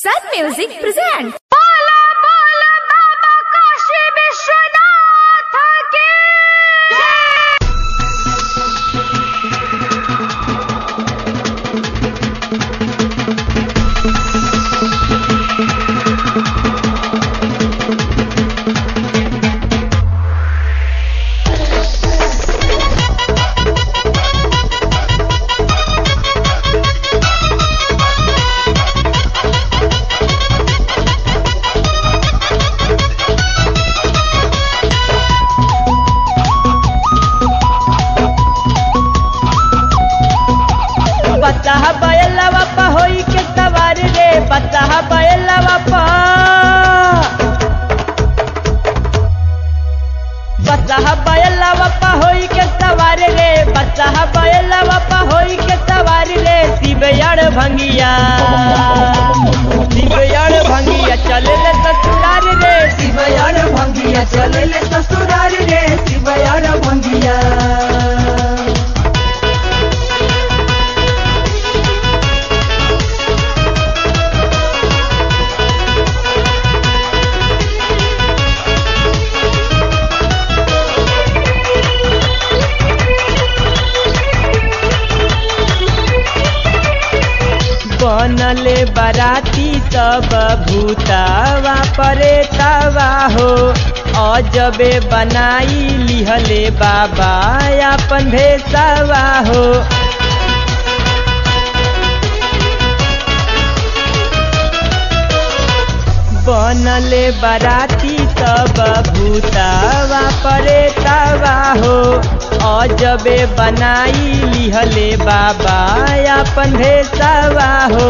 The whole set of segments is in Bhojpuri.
Sun Music presents. बोला बोला बाबा काशी विश्वनाथ की बच्चा बयला बापा होई के सवार रे बच्चा बयला बापा बच्चा बयला बापा होई के सवार रे बच्चा बयला बापा होई के सवार रे शिवयाड़ भंगिया शिवयाड़ भंगिया चले ले ससुरार रे शिवयार भंगिया चले ले ससुरार रे शिवयार भंगिया बनले बराती सब भूतावा परेतावा हो अजबे बनाई लिहले बाबा अपन भेसावा हो बनले बराती सब भूतावा परेतावा हो अजबे बनाई लिहले बाबा अपन भेसावा हो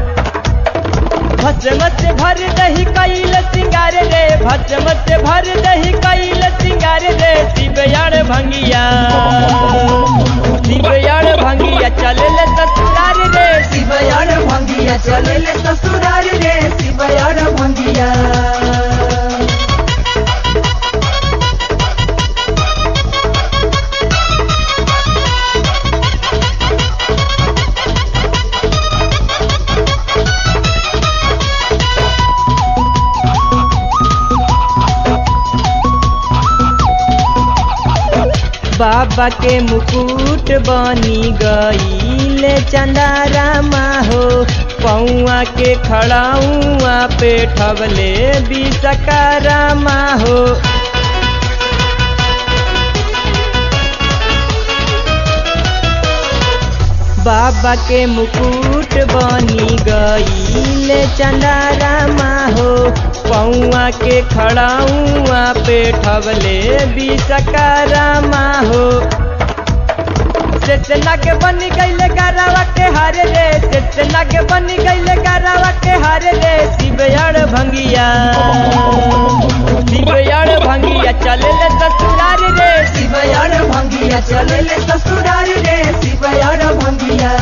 भस्म से भर दही कैल सिंगार रे भस्म से भर दही कैल सिंगार रे शिवयाण भंगिया शिवयाण भंगिया चले ले ससुरार रे शिवयार भंगिया चले ले ससुरार रे शिवयार भंगिया बाबा के मुकुट बनी गई चंदारामा हो पौआ के खड़ाऊआ पे ठबले बिसकारामा हो बाबा के मुकुट बनी गई चंदारामा हो पौआ के खड़ाऊआ पे ठबले बिसकारामा हो चेतना के बनी गईले गारावा के हारे रे चेतना के बनी गईले गारावा के हारे रे शिवयाड़ भंगिया शिवयाड़ भंगिया चले ले ससुरार रे शिवयार भंगिया चले ले ससुरार रे शिवयार भंगिया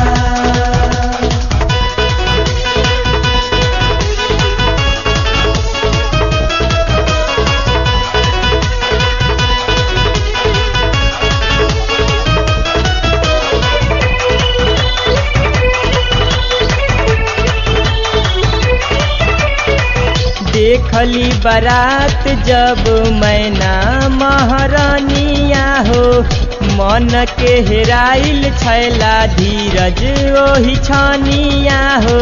देखली बारात जब मैना महारानिया हो मन के हेराइल छैला धीरज ओही छानिया हो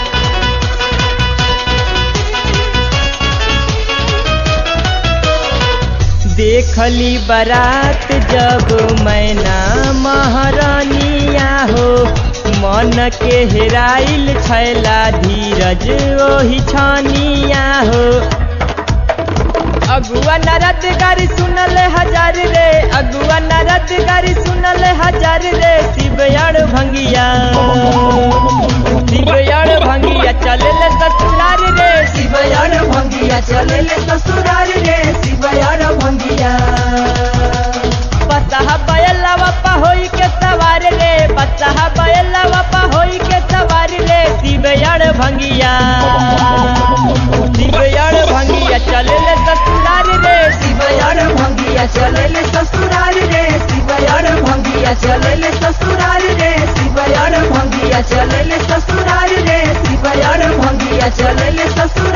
देखली बारात जब मैना महारानिया हो मन के हेराइल छैला धीरज ओही छानिया हो अगुआ नरद गारी सुनल हजार रे अगुआ नरद गारी सुनल हजार रे शिवयाड़ भंगिया शिवयाड़ भंगिया चले ले ससुरार रे शिवयार भंगिया चले ले ससुरार रे शिवयार भंगिया बच्चा बयला बापा होई के सवार रे बच्चा बयला बापा होई के सवार रे शिवयाड़ भंगिया शिवयाड़ भंगिया चले ले ससुरार रे शिवयार भंगिया चले ले ससुरार रे शिवयार भंगिया चले ले ससुरार रे शिवयार भंगिया चले ले ससुरार रे शिवयार भंगिया चलेले ससुराल